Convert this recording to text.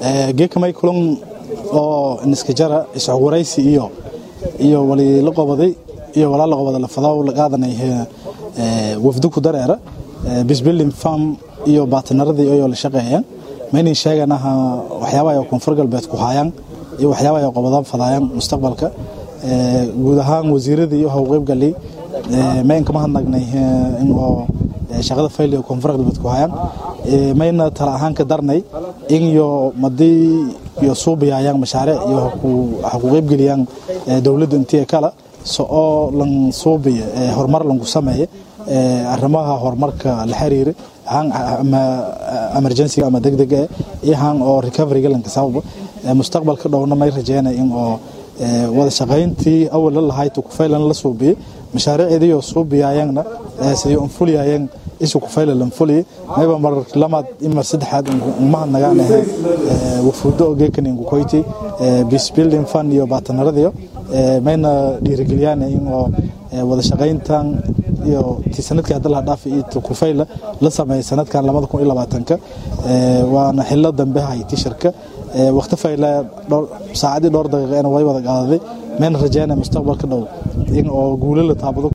geekamay kulan oo niska jara isxogwaraysi iyo iyo wali la qobaday iyo walaa la qobada lafadaw la qaadanay wafdu ku dareera bisbilling farm iyo baatanaradii ayoo la shaqeeyaan maynan sheeganaha waxyaabaha ay koonfur galbeed ku hayaan iyo waxyaabaha ay qobadaan fadaayaan mustaqbalka guud ahaan wasiiradii iyo howqeyb galay mayn kama hadnagnay in oo shaqada fayl iyo koonfur galbeed ku hayaan mayna tala ahaan ka darnay in iyo madii iyo suubayayaan mashaariic iyo ha ku qeyb geliyaan dowladda intii kala so oo lan suubiya horumar lanku sameeya arrimaha horumarka la xiriira ama emergencyga ama degdega iyo haan oo recoveryga lanka sababa mustaqbalka dhowna may rajeynay in oo wada shaqayntii awal la lahayd kufaylan la suubiyey mashaariicdii oo suubiyaayeenna sidii unfuliyayeen isu kufayla lanfuliye mayba mar lamaad imar saddexaad umahadnagaan ahe wafuudo oo geekan inkukoyti peace building fund iyo baatanaradiyo mayna dhiirigeliyaan in oo wada shaqayntan iyo ti sanadkii hadda laha dhaafi iyo kufayla la sameeyay sanadkan labada kun iyo labaatanka waana xillo dambe hayti shirka waqti fayla saacadii dhowr daqiiqeena way wada qaadaday mayna rajeynaya mustaqbalka dhow in oo guulo la taabado